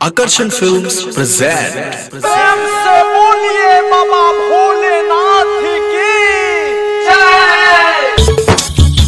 Akarsan Films present प्रेम से बोलिए बाबा भोलेनाथ की जय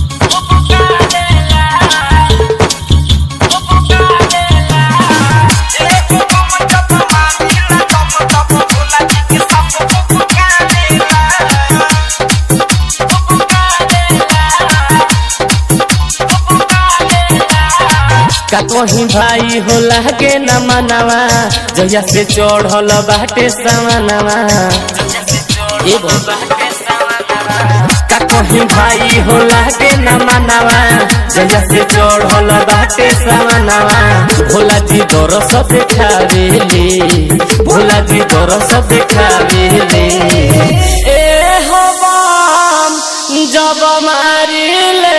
का कहीं भाई हो लागे न मनावा जया से चढ़ल बाटे सामनावा ए बाबा। का कहीं भाई हो लागे न मनावा जया से चढ़ल बाटे सामनावा भोला जी दरस देखावेले भोला जी दरस देखावेले ए हो बम जब मारिले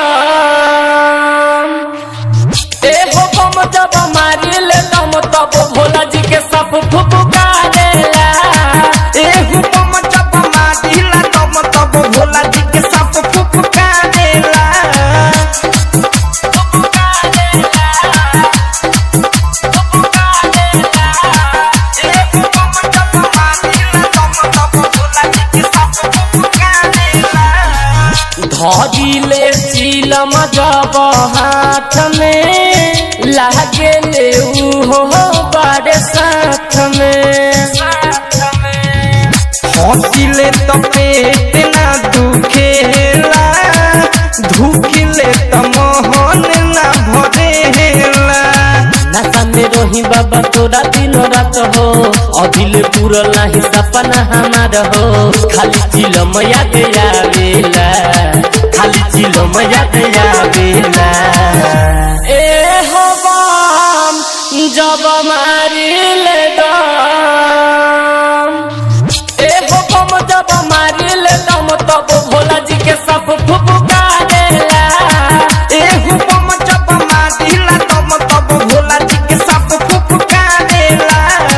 दम ए हो बम जब मारिल दम तब भोला जी के सब फुफुका देला ए हो बम जब मारिल दम तब भोला जी के सब फुफुका देला धरिले चिलम जब हाथ में लागे ले हो बड़े साथ में हंसिले तो पेट ना दुखेला धुकिले तो मोहन ना भरेला नशा में रोही बाबा तोरा दिनो रात हो अभिले पूरा नाही सपना हमार हो खाली चिलम याद आवेला खाली चिलम याद आवेला ए हो बम जब मारिले दम ए हो बम जब मारिले दम तब भोला जी के सब फुफुका देला ए हु बम जब मारिला तब तब भोला जी के सब फुफका देला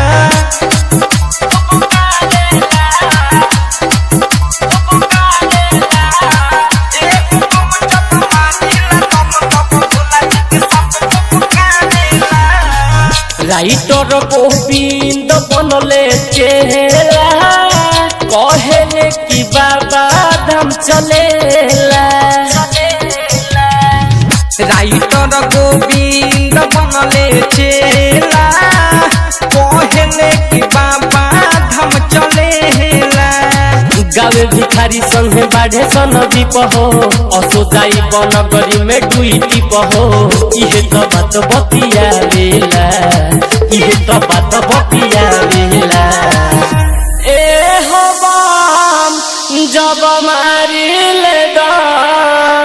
राइटर गोविंद बनले चेला कहेले कि बाबा धाम चलेला राइटर गोविंद बनले चेला कहले कि बाबा धाम चलेला गावे भिखारी संगे बाढ़े सन दीप हो असो जाई बनगरी में डुई टीप हो इहे तो बात बतिया लेला इहे तो बात बतिया लेला ए हो बम जब मारिले दम